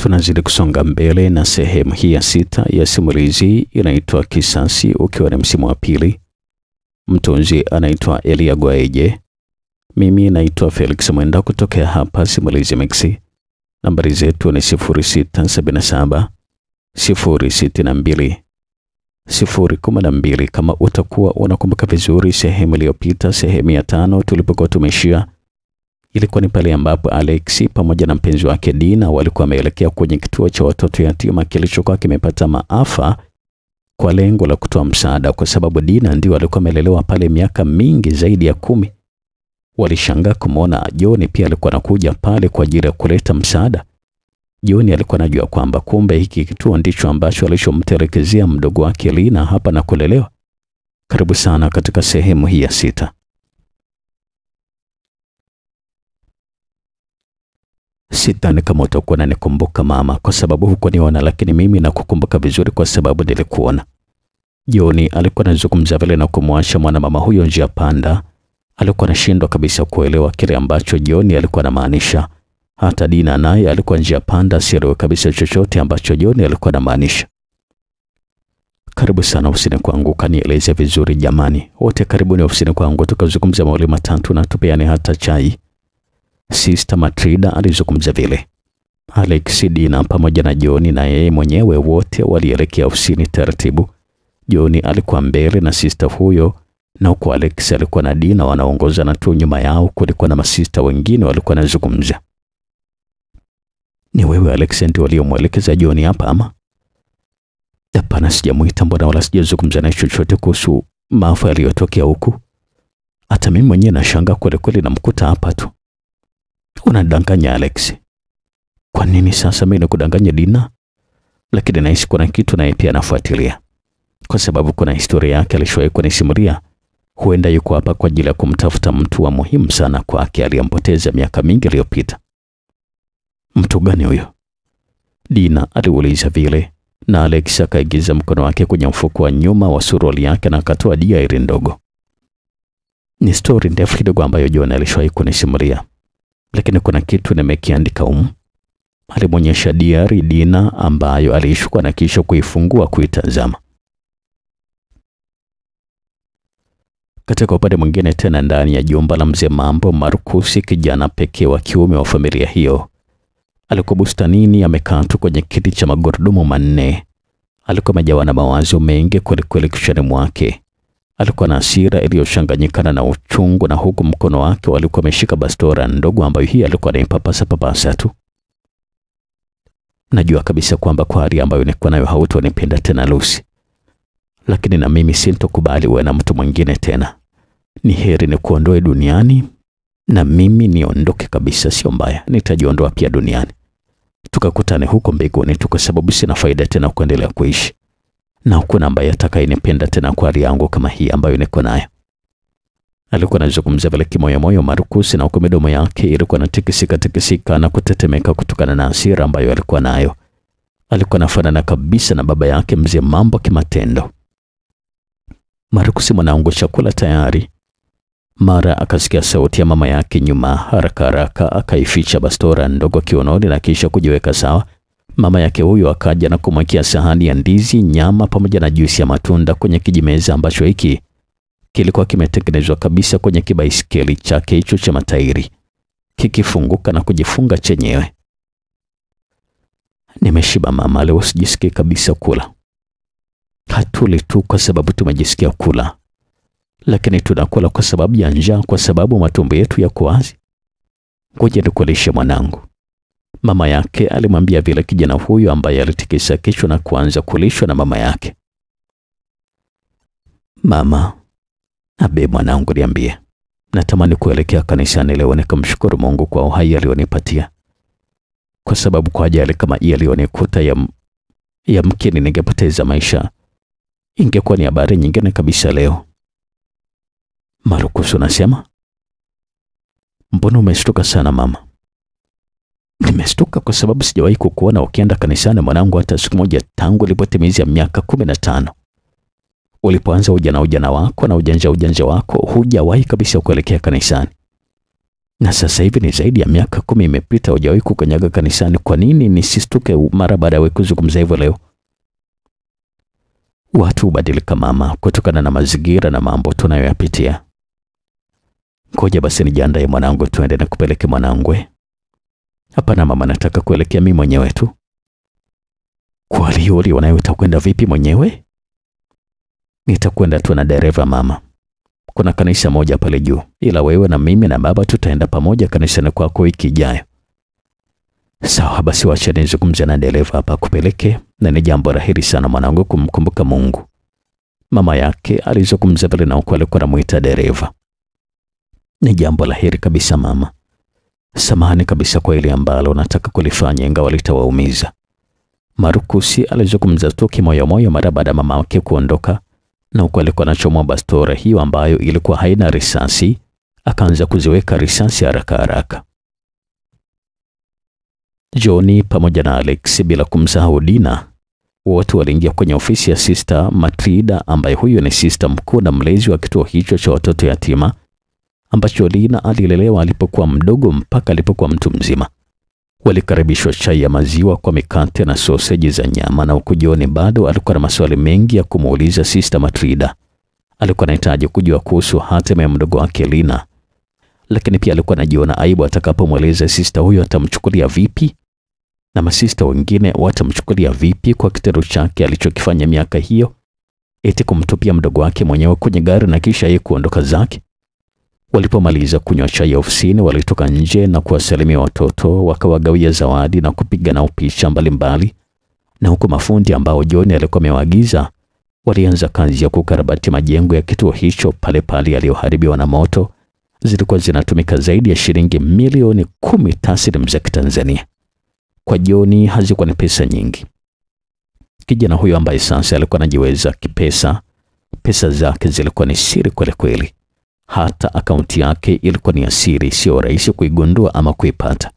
Tunazidi kusonga mbele na sehemu hii ya sita ya simulizi inaitwa Kisasi, ukiwa ni msimu wa pili. Mtunzi anaitwa Elia Gwaeje, mimi naitwa Felix Mwenda kutokea hapa Simulizi Mixi. Nambari zetu ni 0677 062 012. Kama utakuwa unakumbuka vizuri, sehemu iliyopita, sehemu ya tano, tulipokuwa tumeshia ilikuwa ni pale ambapo Alexi pamoja na mpenzi wake Dina walikuwa wameelekea kwenye kituo cha watoto yatima kilichokuwa kimepata maafa kwa lengo la kutoa msaada, kwa sababu Dina ndio alikuwa amelelewa pale miaka mingi zaidi ya kumi. Walishangaa kumwona Joni pia alikuwa anakuja pale kwa ajili ya kuleta msaada. Joni alikuwa anajua kwamba kumbe hiki kituo ndicho ambacho alichomtelekezea mdogo wake Lina hapa na kulelewa. Karibu sana katika sehemu hii ya sita. Sidhani kama utakuwa unanikumbuka mama, kwa sababu hukuniona, lakini mimi nakukumbuka vizuri kwa sababu nilikuona. Joni alikuwa anazungumza vile na kumwasha mwanamama huyo njia panda. Alikuwa anashindwa kabisa kuelewa kile ambacho Joni alikuwa anamaanisha. Hata Dina naye alikuwa njia panda, asielewe kabisa chochote ambacho Joni alikuwa anamaanisha. Karibu sana ofisini kwangu, kanieleze vizuri jamani. Wote karibuni ofisini kwangu, tukazungumza mawili matatu na tupeane hata chai. Sister Matrida alizungumza vile. Alex, Dina pamoja na Joni na yeye mwenyewe wote walielekea ofisini taratibu. Joni alikuwa mbele na sister huyo, na huko Alex alikuwa na Dina wanaongoza, na tu nyuma yao kulikuwa na masista wengine walikuwa wanazungumza. Ni wewe Alex ndio waliomwelekeza Joni hapa ama? Hapana, sijamuita mbona, wala sijazungumza naye chochote kuhusu maafa yaliyotokea huku. Hata mimi mwenyewe nashangaa kweli kweli, namkuta hapa tu. Unadanganya Alex. Kwa nini sasa mimi nikudanganya Dina? Lakini nahisi kuna kitu naye pia anafuatilia, kwa sababu kuna historia yake alishowahi kunisimulia. Huenda yuko hapa kwa ajili ya kumtafuta mtu wa muhimu sana kwake aliyempoteza miaka mingi iliyopita. Mtu gani huyo? Dina aliuliza vile, na Alex akaigiza mkono wake kwenye mfuko wa nyuma wa suruali yake na akatoa diari ndogo. Ni stori ndefu kidogo ambayo John alishowahi kunisimulia lakini kuna kitu nimekiandika humu. Alimwonyesha diari Dina ambayo aliishukua na kisha kuifungua kuitazama. Katika upande mwingine tena, ndani ya jumba la mzee Mambo, Markusi, kijana pekee wa kiume wa familia hiyo, alikuwa bustanini amekaa tu kwenye kiti cha magurudumu manne. Alikuwa amejawa na mawazo mengi kwelikweli kichwani mwake. Alikuwa na hasira iliyochanganyikana na uchungu, na huku mkono wake walikuwa ameshika bastora ndogo ambayo hii alikuwa anaipapasa papasa tu. Najua kabisa kwamba kwa hali ambayo nilikuwa nayo hautonipenda tena Lucy, lakini na mimi sintokubali uwe na mtu mwingine tena. Ni heri ni kuondoe duniani na mimi niondoke kabisa. Sio mbaya, nitajiondoa pia duniani, tukakutane huko mbinguni tu, kwa sababu sina faida tena kuendelea kuishi na hakuna ambaye atakayenipenda tena kwa hali yangu kama hii ambayo niko nayo. Alikuwa anazungumza vile kimoyomoyo Marcus, na huko midomo yake ilikuwa inatikisika tikisika na kutetemeka kutokana na hasira ambayo alikuwa nayo. Alikuwa anafanana kabisa na baba yake mzee Mambo kimatendo. Marcus, mwanangu, chakula tayari. Mara akasikia sauti ya mama yake nyuma. Haraka haraka akaificha bastora ndogo kiunoni na kisha kujiweka sawa. Mama yake huyo akaja na kumwekea sahani ya ndizi, nyama pamoja na juisi ya matunda kwenye kijimeza ambacho hiki kilikuwa kimetengenezwa kabisa kwenye kibaisikeli chake hicho cha matairi, kikifunguka na kujifunga chenyewe. Nimeshiba mama, leo sijisikii kabisa kula. Hatuli tu kwa sababu tumejisikia kula, lakini tunakula kwa sababu ya njaa, kwa sababu matumbo yetu yako wazi. Ngoja nikulishe mwanangu. Mama yake alimwambia vile kijana huyo ambaye alitikisa kichwa na kuanza kulishwa na mama yake. Mama, abe mwanangu, niambie, natamani kuelekea kanisani leo nikamshukuru Mungu kwa uhai alionipatia, kwa sababu kwa ajali kama hii alionikuta ya, ya mkini ningepoteza maisha, ingekuwa ni habari nyingine kabisa leo. Marcus, unasema? Mbona umeshtuka sana mama? Nimestuka kwa sababu sijawahi kukuona ukienda kanisani mwanangu, hata siku moja tangu ulipotimiza miaka kumi na tano. Ulipoanza ujana ujana wako na ujanja ujanja wako, hujawahi kabisa kuelekea kanisani. Na sasa hivi ni zaidi ya miaka kumi imepita, hujawahi kukanyaga kanisani. Kwa nini nisistuke mara baada ya kuzungumza hivyo leo? Watu hubadilika mama, kutokana na mazingira na mambo tunayoyapitia. Ngoja basi nijiandae mwanangu, tuende na kupeleke mwanangwe. Hapana mama, nataka kuelekea mimi mwenyewe tu. Kwa lioli wanayo utakwenda vipi mwenyewe? Nitakwenda tu na dereva mama. Kuna kanisa moja pale juu, ila wewe na mimi na baba tutaenda pamoja kanisani kwako wiki ijayo. Sawa basi, wacha nizungumze na dereva hapa kupeleke, na ni jambo rahili sana mwanangu kumkumbuka Mungu. Mama yake alizungumza pale na huko alikuwa anamuita dereva. Ni jambo la heri kabisa mama. Samahani kabisa kwa ile ambalo nataka kulifanya ingawa litawaumiza. Marukusi alizungumza tu kimoyomoyo mara baada ya mama wake kuondoka, na huko alikuwa anachomwa bastora hiyo ambayo ilikuwa haina risasi, akaanza kuziweka risasi haraka haraka. Johnny pamoja na Alex bila kumsahau Dina wote waliingia kwenye ofisi ya Sister Matrida ambaye huyo ni sister mkuu na mlezi wa kituo hicho cha watoto yatima ambacho Lina alilelewa alipokuwa mdogo mpaka alipokuwa mtu mzima. Walikaribishwa chai ya maziwa kwa mikate na soseji za nyama, na huku John bado alikuwa na maswali mengi ya kumuuliza Sister Matrida. Alikuwa anahitaji kujua kuhusu hatima ya mdogo wake Lina, lakini pia alikuwa anajiona aibu atakapomweleza sister huyo atamchukulia vipi na masista wengine watamchukulia vipi kwa kitendo chake alichokifanya miaka hiyo, eti kumtupia mdogo wake mwenyewe kwenye gari na kisha yeye kuondoka zake. Walipomaliza kunywa chai ya ofisini, walitoka nje na kuwasalimia watoto, wakawagawia zawadi na kupiga nao picha mbalimbali, na huku mafundi ambao John alikuwa amewaagiza walianza kazi ya kukarabati majengo ya kituo hicho pale pale yaliyoharibiwa na moto. Zilikuwa zinatumika zaidi ya shilingi milioni kumi taslimu za Kitanzania. Kwa John hazikuwa ni pesa nyingi. Kijana huyo ambaye sasa alikuwa anajiweza kipesa, pesa zake zilikuwa ni siri kweli kweli. Hata akaunti yake ilikuwa ni ya siri, sio rahisi kuigundua ama kuipata.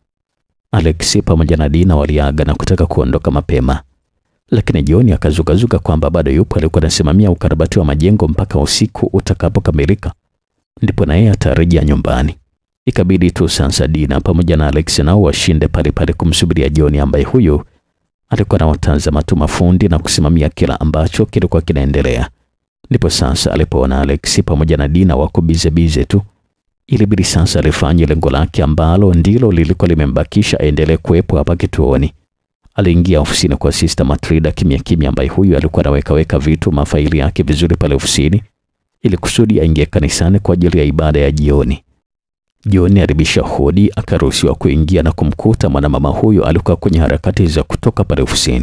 Alex pamoja na Dina waliaga na kutaka kuondoka mapema, lakini John akazukazuka kwamba bado yupo, alikuwa anasimamia ukarabati wa majengo mpaka usiku utakapokamilika, ndipo na yeye atarejea nyumbani. Ikabidi tu sasa Dina pamoja na Alex nao washinde pale pale kumsubiria John ambaye huyu alikuwa anawatazama tu mafundi na kusimamia kila ambacho kilikuwa kinaendelea. Ndipo sasa alipoona Alex pamoja na Dina wako bize bize tu, ilibidi sasa alifanye lengo lake ambalo ndilo lilikuwa limembakisha aendelee kuwepo hapa kituoni. Aliingia ofisini kwa Sister Matrida kimya kimya, ambaye huyu alikuwa anaweka weka vitu mafaili yake vizuri pale ofisini ili kusudi aingie kanisani kwa ajili ya ibada ya jioni. John alibisha hodi akaruhusiwa kuingia na kumkuta mwanamama huyo alikuwa kwenye harakati za kutoka pale ofisini.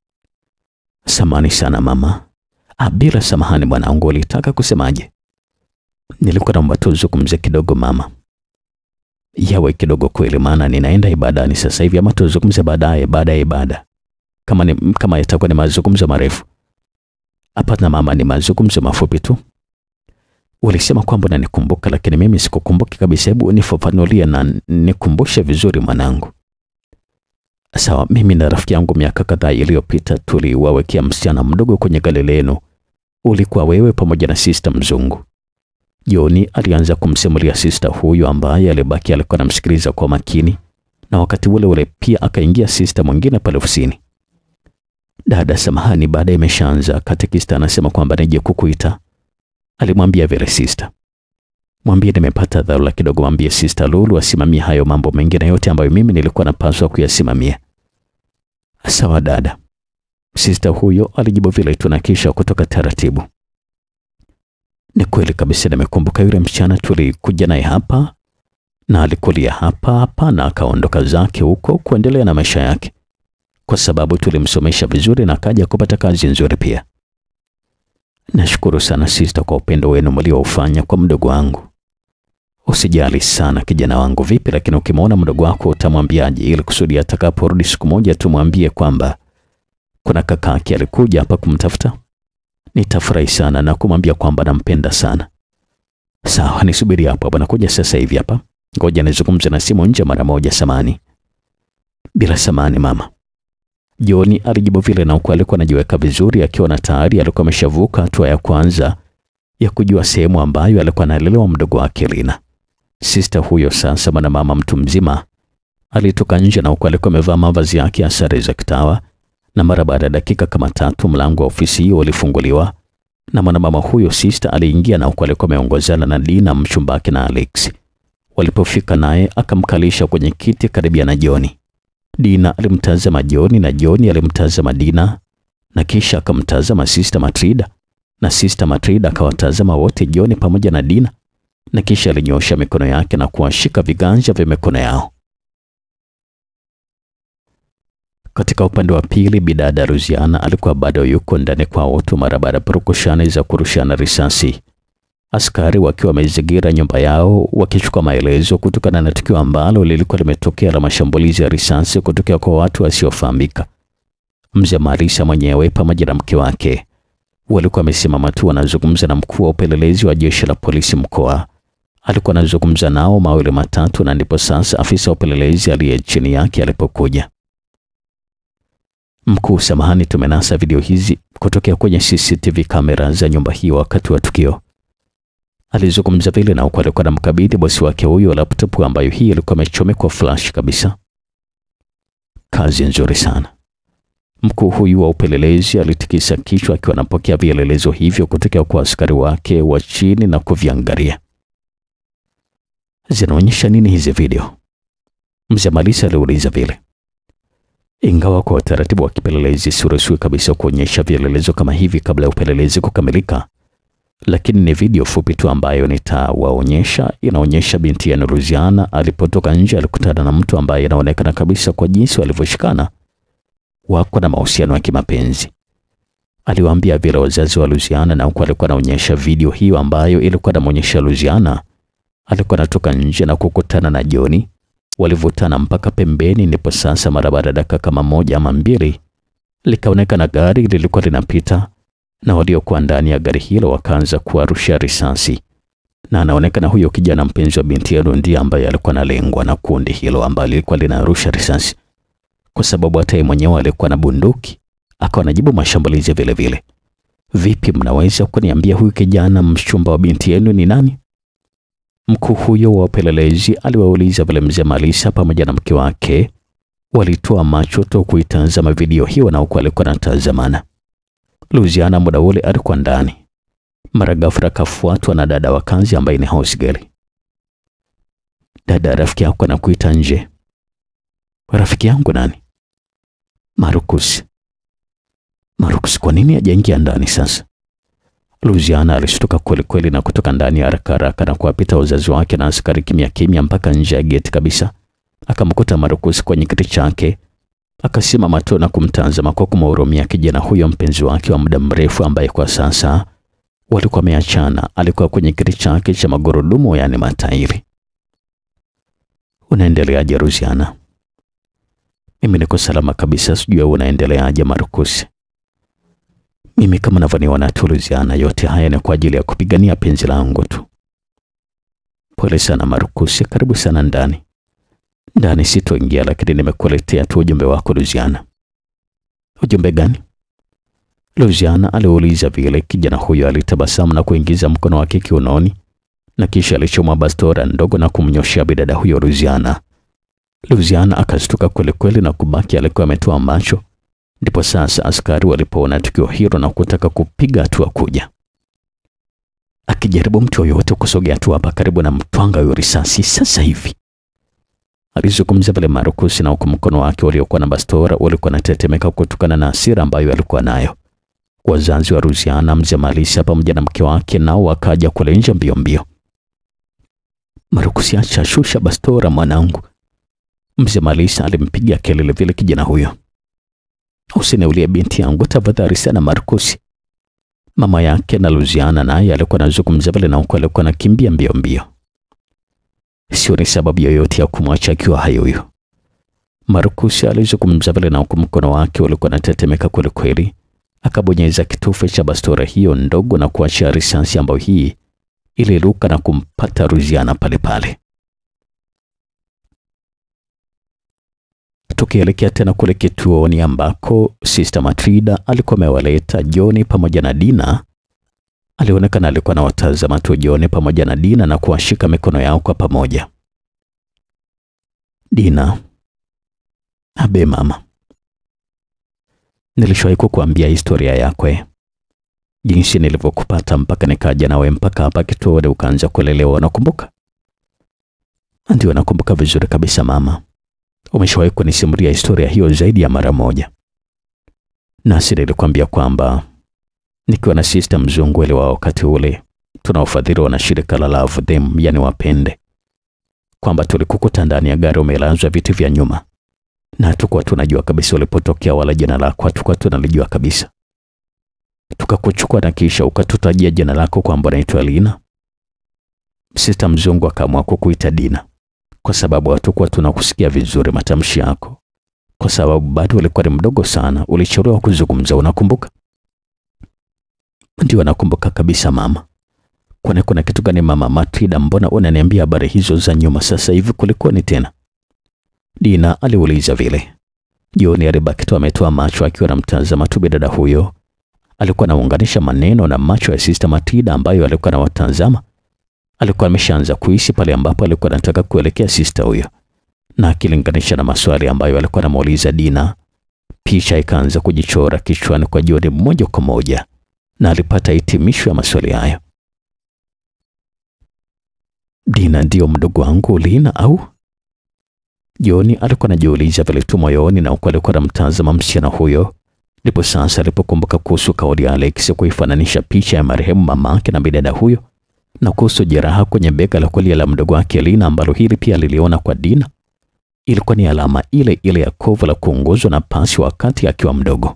Samani sana mama. Ah, bila samahani mwanangu, ulitaka kusemaje? Nilikuwa naomba tuzungumze kidogo mama. Yawe kidogo kweli, maana ninaenda ibadani sasa hivi, ama tuzungumze baadaye baada ya ibada, kama ni, kama yatakuwa ni mazungumzo marefu? Hapana mama, ni mazungumzo mafupi tu. Ulisema kwamba unanikumbuka lakini mimi sikukumbuki kabisa. Hebu nifafanulie na nikumbushe vizuri mwanangu. Sawa, mimi na rafiki yangu miaka kadhaa iliyopita tuliwawekea msichana mdogo kwenye gari lenu. Ulikuwa wewe pamoja na sister mzungu. Joni alianza kumsimulia sister huyu ambaye alibaki alikuwa anamsikiliza kwa makini, na wakati ule ule pia akaingia sister mwingine pale ofisini. Dada, samahani, baada imeshaanza. Katekista anasema kwamba nije kukuita Alimwambia vile sister. Mwambie nimepata dharura kidogo, mwambie sister Lulu asimamie hayo mambo mengine yote ambayo mimi nilikuwa napaswa kuyasimamia. Sawa dada. Sister huyo alijibu vile tu na kisha kutoka taratibu. Ni kweli kabisa, nimekumbuka yule msichana tulikuja naye hapa na alikulia hapa hapa na akaondoka zake huko kuendelea na maisha yake, kwa sababu tulimsomesha vizuri na akaja kupata kazi nzuri pia. Nashukuru sana sister kwa upendo wenu mlioufanya kwa mdogo wangu. Usijali sana kijana wangu. Vipi lakini ukimwona mdogo wako utamwambiaje, ili kusudi atakaporudi siku moja tumwambie kwamba kuna kakake alikuja hapa kumtafuta? Nitafurahi sana na kumwambia kwamba nampenda sana. Sawa, nisubiri hapo hapo, nakuja sasa hivi hapa. Ngoja nizungumze na simu nje mara moja. Samani. Bila samani mama. Joni alijibu vile na huku alikuwa anajiweka vizuri akiwa na tayari alikuwa ameshavuka hatua ya kwanza ya kujua sehemu ambayo alikuwa analelewa mdogo wake Lina. Sista huyo sasa mwanamama mtu mzima alitoka nje na huku alikuwa amevaa mavazi yake ya sare za kitawa, na mara baada ya dakika kama tatu mlango wa ofisi hiyo ulifunguliwa na mwanamama huyo sista aliingia na huku alikuwa ameongozana na Dina mchumbake na Alex. Walipofika naye akamkalisha kwenye kiti karibia na Joni. Dina alimtazama Joni na Joni alimtazama Dina na kisha akamtazama Sister Matrida na Sister Matrida akawatazama wote Joni pamoja na Dina na kisha alinyosha mikono yake na kuwashika viganja vya mikono yao. Katika upande wa pili, bidada Ruziana alikuwa bado yuko ndani kwa watu mara baada ya purukushani za kurushana risasi, askari wakiwa wamezingira nyumba yao wakichukua maelezo kutokana na tukio ambalo lilikuwa limetokea la mashambulizi ya risasi kutokea kwa watu wasiofahamika. Mzee Marisa mwenyewe pamoja na mke wake walikuwa wamesimama tu wanazungumza na mkuu wa upelelezi wa jeshi la polisi mkoa. Alikuwa anazungumza nao mawili matatu, na ndipo sasa afisa wa upelelezi aliye chini yake alipokuja. Mkuu, samahani, tumenasa video hizi kutokea kwenye CCTV kamera za nyumba hii wakati wa tukio. Alizungumza vile na huku alikuwa anamkabidhi bosi wake huyo laptop ambayo hii ilikuwa imechomekwa flash kabisa. Kazi nzuri sana. Mkuu huyu wa upelelezi alitikisa kichwa akiwa anapokea vielelezo hivyo kutoka kwa askari wake wa chini na kuviangalia. Zinaonyesha nini hizi video? Mzee Malisa aliuliza vile. Ingawa kwa utaratibu wa kipelelezi siruhusiwi kabisa kuonyesha vielelezo kama hivi kabla ya upelelezi kukamilika, lakini ni video fupi tu ambayo nitawaonyesha. Inaonyesha binti ya Nuruziana alipotoka nje alikutana na mtu ambaye inaonekana kabisa kwa jinsi walivyoshikana wako na mahusiano ya kimapenzi. Aliwaambia vile wazazi wa Luziana, na huku alikuwa anaonyesha video hiyo ambayo ilikuwa inamwonyesha Luziana alikuwa anatoka nje na kukutana na Joni. Walivutana mpaka pembeni, ndipo sasa mara baada ya dakika kama moja ama mbili likaonekana gari lilikuwa linapita na waliokuwa ndani ya gari hilo wakaanza kuwarusha risasi, na anaonekana huyo kijana mpenzi wa binti yao ndiye ambaye alikuwa analengwa na kundi hilo ambalo lilikuwa linarusha risasi kwa sababu hata yeye mwenyewe alikuwa na bunduki akawa anajibu mashambulizi vile vile. Vipi, mnaweza kuniambia huyu kijana mchumba wa binti yenu ni nani? Mkuu huyo wa upelelezi aliwauliza vile mzee Malisa pamoja na mke wake walitoa macho tu kuitazama video hiyo, na huku alikuwa anatazamana. Luziana muda ule alikuwa ndani, mara ghafla akafuatwa na dada wa kazi ambaye ni house girl. Dada, rafiki yako anakuita nje. Rafiki yangu nani? Marukus. Marukus, kwa nini hajaingia ndani sasa? Luziana alishtuka kweli kweli na kutoka ndani haraka haraka na kuwapita wazazi wake na askari kimya kimya mpaka nje ya geti kabisa. Akamkuta Marukus kwenye kiti chake, akasimama tu na kumtazama kwa kumhurumia kijana huyo mpenzi wake wa muda mrefu ambaye kwa sasa walikuwa wameachana. Alikuwa kwenye kiti chake cha magurudumu, yaani matairi. Unaendeleaje Luziana? Mimi niko salama kabisa, sijui unaendeleaje Marukus. Mimi kama navyoniona tu Luziana, yote haya ni kwa ajili ya kupigania penzi langu tu. Pole sana Marukus, karibu sana ndani. Ndani sitoingia, lakini nimekuletea tu ujumbe wako Luziana. Ujumbe gani? Luziana aliuliza vile. Kijana huyo alitabasamu na kuingiza mkono wake kiunoni na kisha alichoma bastora ndogo na kumnyoshia bidada huyo Luziana. Luziana akastuka kweli kweli na kubaki alikuwa ametoa macho. Ndipo sasa askari walipoona tukio hilo na kutaka kupiga hatua kuja. Akijaribu mtu yoyote kusogea tu hapa karibu na mtwanga huyo risasi sasa hivi, alizungumza vile Marukusi, na huku mkono wake uliokuwa na bastora ulikuwa unatetemeka kutokana na hasira ambayo alikuwa nayo. Wazazi wa Luziana, mzee Malisa pamoja na mke wake, nao wakaja kule nje mbio mbio. Marukusi, acha, shusha bastora mwanangu. Mzee Malisa alimpiga kelele vile kijana huyo. Usiniulie binti yangu tafadhali sana Markusi. Mama yake na Luziana naye alikuwa anazungumza vile na huko alikuwa anakimbia mbio mbio. Sio ni sababu yoyote ya kumwacha akiwa hai huyo. Markusi alizungumza vile na huko mkono wake ulikuwa unatetemeka kweli kweli. Akabonyeza kitufe cha bastora hiyo ndogo na kuacha risasi ambayo hii iliruka na kumpata Luziana pale pale. Tukielekea tena kule kituoni ambako Sister Matrida alikuwa amewaleta Joni pamoja na Dina Alionekana alikuwa na watazama tu Joni pamoja na Dina na kuwashika mikono yao kwa pamoja. Dina, abe mama, nilishawahi kukuambia historia yakwe, jinsi nilivyokupata mpaka nikaja nawe mpaka hapa kituoni ukaanza kulelewa. Nakumbuka? Ndio, nakumbuka vizuri kabisa mama. Umeshawahi kunisimulia historia hiyo zaidi ya mara moja, nasi nilikwambia kwamba nikiwa na sister mzungu ile wa wakati ule tunaofadhiliwa na shirika la Love Them, yani wapende, kwamba tulikukuta ndani ya gari umelazwa viti vya nyuma, na hatukuwa tunajua kabisa ulipotokea wala jina lako hatukuwa tunalijua kabisa. Tukakuchukua na kisha ukatutajia jina lako kwamba unaitwa Lina. Sister mzungu akaamua kukuita Dina kwa sababu hatukuwa tunakusikia vizuri matamshi yako, kwa sababu bado ulikuwa ni mdogo sana, ulichelewa kuzungumza. Unakumbuka? Ndio, nakumbuka kabisa mama. Kwani kuna kitu gani mama Matilda? Mbona unaniambia habari hizo za nyuma sasa hivi? Kulikoni tena? Dina aliuliza vile. Joni alibaki tu ametoa macho akiwa anamtazama tu bidada huyo. Alikuwa anaunganisha maneno na macho ya Sister Matilda ambayo alikuwa anawatazama. Alikuwa ameshaanza kuhisi pale ambapo alikuwa anataka kuelekea sister huyo, na akilinganisha na maswali ambayo alikuwa anamuuliza Dina, picha ikaanza kujichora kichwani kwa Joni moja kwa moja, na alipata hitimisho ya maswali hayo. Dina ndiyo mdogo wangu Lina au? Joni alikuwa anajiuliza vile tu moyoni, na huku alikuwa anamtazama msichana huyo. Ndipo sasa alipokumbuka kuhusu kauli ya Alex kuifananisha picha ya marehemu mamake na bidada huyo na kuhusu jeraha kwenye bega la kulia la mdogo wake Lina, ambalo hili pia liliona kwa Dina. Ilikuwa ni alama ile ile ya kovu la kuongozwa na pasi wakati akiwa mdogo.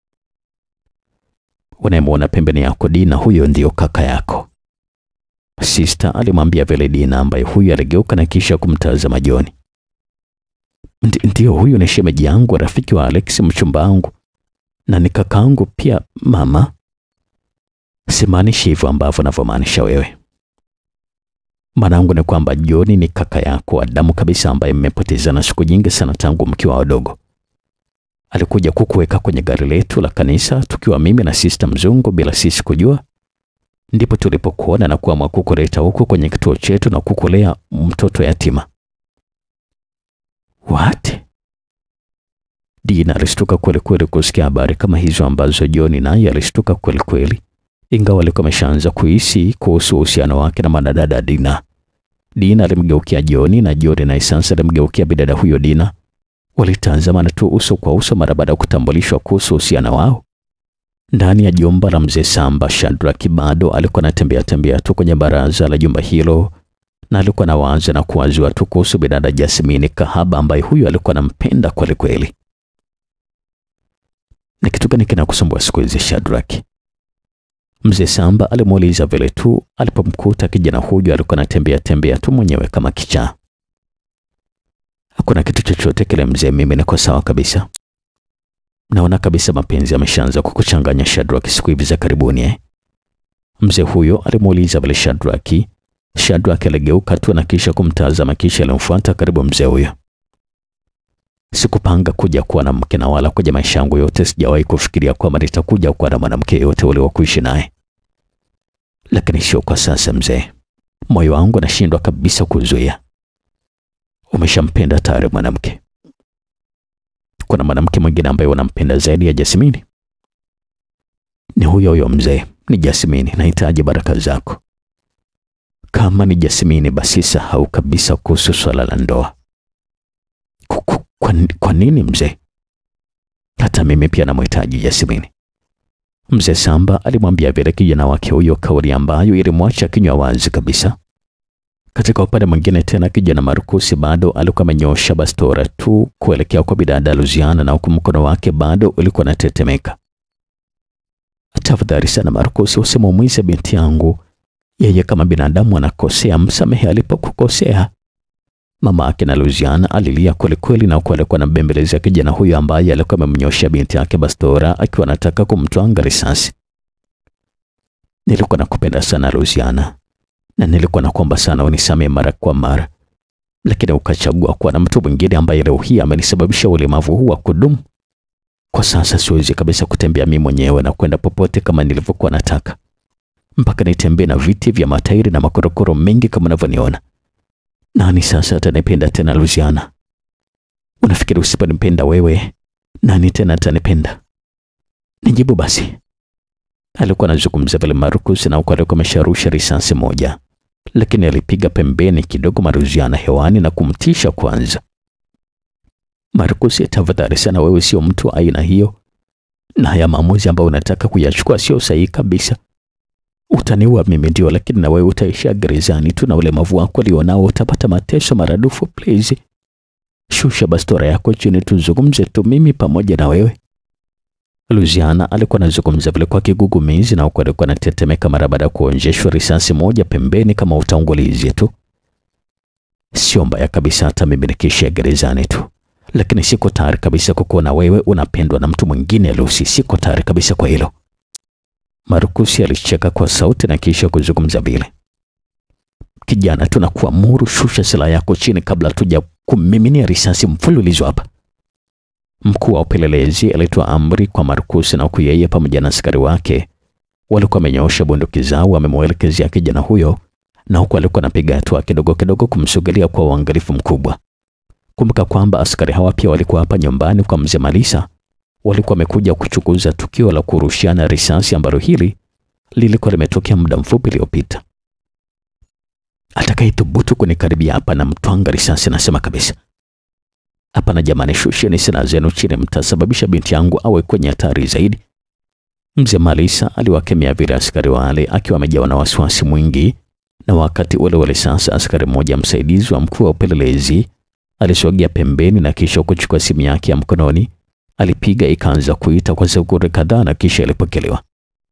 Unayemwona pembeni yako Dina, huyo ndiyo kaka yako, Sister alimwambia vile Dina, ambaye huyu aligeuka na kisha kumtazama Joni. Ndiyo, huyu ni shemeji yangu, rafiki wa Alex, mchumba wangu na ni kakaangu pia mama. Simaanishi hivyo ambavyo navyomaanisha wewe. Maanangu ni kwamba Joni ni kaka yako wa damu kabisa, ambaye mmepotezana siku nyingi sana tangu mkiwa wadogo. Alikuja kukuweka kwenye gari letu la kanisa tukiwa mimi na Sister Mzungu bila sisi kujua, ndipo tulipokuona na kuamua kukuleta huku kwenye kituo chetu na kukulea mtoto yatima. What? Dina alishtuka kweli kweli kusikia habari kama hizo ambazo Joni naye alishtuka kweli kweli, ingawa alikuwa ameshaanza kuhisi kuhusu uhusiano wake na madadada Dina. Dina alimgeukia Joni na Joni naye sasa alimgeukia bidada huyo Dina. Walitazamana tu uso kwa uso mara baada ya kutambulishwa kuhusu uhusiano wao. Ndani ya jumba la mzee Samba, Shadrack bado alikuwa anatembea tembea tu kwenye baraza la jumba hilo na alikuwa na waza na kuwazua tu kuhusu bidada Jasmine kahaba ambaye huyu alikuwa anampenda kweli kweli. Ni kitu gani kinakusumbua siku hizi Shadrack? Mzee Samba alimuuliza vile tu alipomkuta kijana huyu alikuwa anatembea tembea tu mwenyewe kama kichaa. Hakuna kitu chochote kile mzee, mimi niko sawa kabisa. Naona kabisa mapenzi yameshaanza kukuchanganya Shadrack siku hivi za karibuni eh? Mzee huyo alimuuliza vile Shadrack. Shadrack aligeuka tu na kisha kumtazama kisha alimfuata karibu mzee huyo. Sikupanga kuja kuwa na mke na wala kwenye maisha yangu yote sijawahi kufikiria kwamba nitakuja kuwa na mwanamke yote ule wa kuishi naye, lakini sio kwa sasa mzee. Moyo wangu nashindwa kabisa kuzuia. Umeshampenda tayari mwanamke? Kuna mwanamke mwingine ambaye unampenda zaidi ya Jasmini? Ni huyo huyo mzee, ni Jasmini. Nahitaji baraka zako. Kama ni Jasmini, basi sahau kabisa kuhusu swala la ndoa. Kwa, kwa nini mzee? Hata mimi pia namhitaji Jasmini. Mzee Samba alimwambia vile kijana wake huyo, kauli ambayo ilimwacha kinywa wazi kabisa. Katika upande mwingine tena, kijana Markusi bado alikuwa amenyosha bastora tu kuelekea kwa bidada Luziana, na huku mkono wake bado ulikuwa unatetemeka. Tafadhali sana Markusi, usimuumize binti yangu. Yeye kama binadamu anakosea, msamehe alipokukosea. Mama yake na Luziana alilia kweli kweli, na huku alikuwa anambembelezea kijana huyo ambaye alikuwa amemnyosha binti yake bastora akiwa anataka kumtwanga risasi. Nilikuwa nakupenda sana Luziana, na nilikuwa nakuomba sana unisamehe mara kwa mara, lakini ukachagua kuwa na mtu mwingine ambaye leo hii amenisababisha ulemavu huu wa kudumu. Kwa sasa siwezi kabisa kutembea mimi mwenyewe na kwenda popote kama nilivyokuwa nataka. mpaka nitembee na viti vya matairi na makorokoro mengi kama unavyoniona. Nani sasa atanipenda tena Luciana? Unafikiri usiponipenda wewe, nani tena atanipenda? Nijibu basi. Alikuwa anazungumza vile Marcus na huko alikuwa amesharusha risasi moja, lakini alipiga pembeni kidogo Maruziana hewani na kumtisha kwanza. Marcus, tafadhali sana, wewe sio mtu wa aina hiyo, na haya maamuzi ambayo unataka kuyachukua sio sahihi kabisa. Utaniua mimi ndio, lakini na wewe utaishia gerezani tu, na ulemavu wako alionao utapata mateso maradufu. Please shusha bastora yako chini, tuzungumze tu mimi pamoja na wewe. Luciana alikuwa anazungumza vile kwa kigugumizi na huko alikuwa anatetemeka mara baada ya kuonjeshwa risasi moja pembeni kama utangulizi tu. Sio mbaya kabisa hata mimi nikiishia gerezani tu, lakini siko tayari kabisa kukuona wewe unapendwa na mtu mwingine Lucy, siko tayari kabisa kwa hilo. Markusi alicheka kwa sauti na kisha kuzungumza vile, kijana, tunakuamuru shusha silaha yako chini kabla tuja kumiminia risasi mfululizo hapa. Mkuu wa upelelezi alitoa amri kwa Marcus na huku yeye pamoja na askari wake walikuwa wamenyoosha bunduki zao wamemwelekezea kijana huyo, na huku alikuwa anapiga hatua kidogo kidogo kumsogelea kwa uangalifu mkubwa. Kumbuka kwamba askari hawa pia walikuwa hapa nyumbani kwa mzee Malisa, walikuwa wamekuja kuchunguza tukio la kurushiana risasi ambalo hili lilikuwa limetokea muda mfupi uliopita. Atakayethubutu kunikaribia hapa na mtwanga risasi, nasema kabisa Hapana jamani, shusheni silaha zenu chini, mtasababisha binti yangu awe kwenye hatari zaidi. Mzee Malisa aliwakemea vile askari wale akiwa amejawa na wasiwasi mwingi, na wakati ule ule sasa askari mmoja msaidizi wa mkuu wa upelelezi alisogea pembeni na kisha kuchukua simu yake ya mkononi, alipiga ikaanza kuita kwa sekunde kadhaa na kisha ilipokelewa.